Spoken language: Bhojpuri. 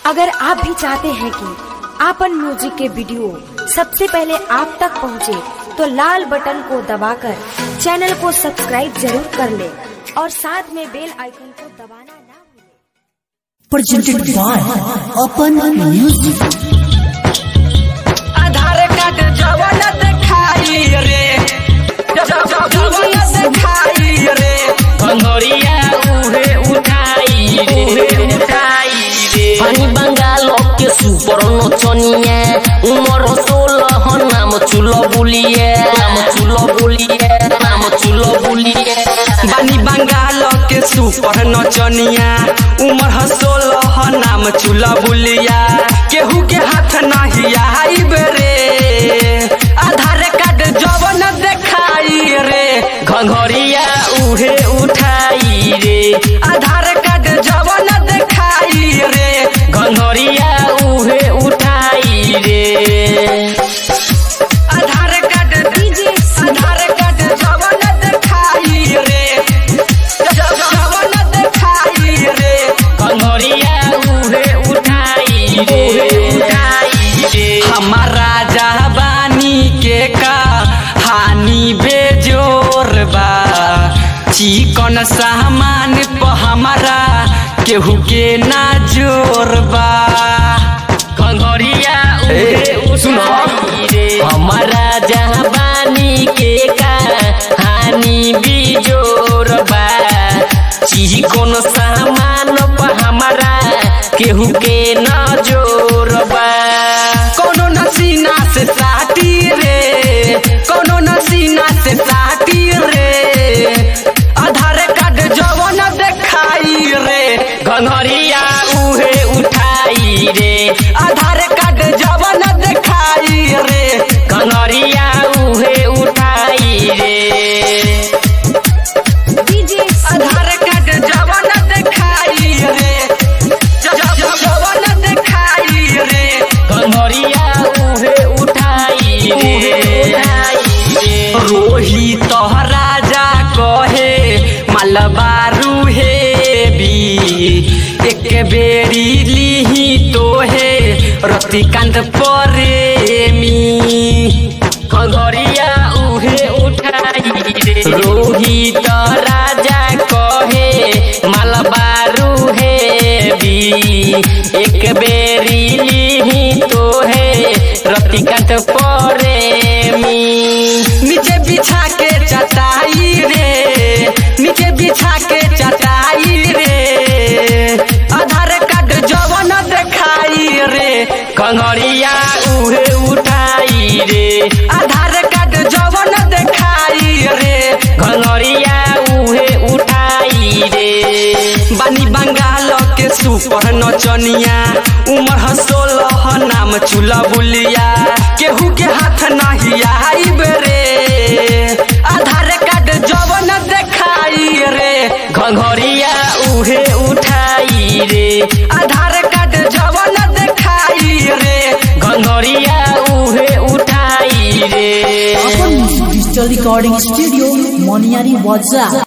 अगर आप भी चाहते हैं कि आपन म्यूजिक के वीडियो सबसे पहले आप तक पहुंचे, तो लाल बटन को दबाकर चैनल को सब्सक्राइब जरूर कर ले और साथ में बेल आइकन को दबाना ना भूलें। presented by Open Music. Aadhaar card जवन देखाई रे जवन देखाई रे कंगरिया उहे उठाई रे उहे उठाई रे पानी बंगाल के सुपर नचनिया उमर सोलह नाम चुलो बुलिए नाम चुलो बुलिए नाम चुलो बुलिए बानी बंगाल के सुपर नचनिया उमर ह सोलह नाम चूल्हा बुलिया केहू के हाथ नहीं आई रे आधार कार्ड जवन देखाई रे घंघरिया उहे उठाई रे आधार कार्ड जवन देखाई रे घंघरिया उहे उठाई रे आधार कार्ड दीजिए आधार कार्ड जवन देखाई रे जवन देखाई रे कंगरिया उहे उठाई रे उठाई रे हमारा जहबानी के का हानि बेजोर बा चिकन सामान प हमारा केहू के ना जोर बा कंगरिया उहे सुनो। उठाई रे हमारा जहाबानी के का हानि बिजोर बा चीज कोन सामान पर हमारा केहू के न जोर बा कोनो नसीना से साटी रे कोनो नसीना से साटी रे आधार कार्ड जवन देखाई रे घंघरिया उहे उठाई रे आधार कार्ड जवन देखाई रे कंगरिया उहे उठाई रे आधार कार्ड जवन देखाई रे ज- ज- जवन देखाई रे कंगरिया उहे उठाई रे उठाई रे रोहित राजा कहे मलबारू हे बी एक बेरी लिही तोहे रतिकांत प्रेमी कंगरिया उहे उठाई रे रोहित राजा कहे मलबारू हे बी एक बेरी लिही तोहे रतिकांत प्रेमी नीचे बिछा के चटाई रे नीचे बिछा के चटाई रे आधार कार्ड जवन देखाई रे कंगरिया उहे उठाई रे आधार कार्ड जवन देखाई रे कंगरिया उहे उठाई रे बानी बंगाल के सुपर नचनिया उमर ह सोलह नाम चूल्हा बुलिया केहू के हाथ नहीं आई रे आधार कार्ड जवन देखाई रे घंघरिया उहे उठाई रे आधार कार्ड जवन देखाई रे घंघरिया उहे उठाई रे Open Music Digital Recording Studio, Moniari Waza.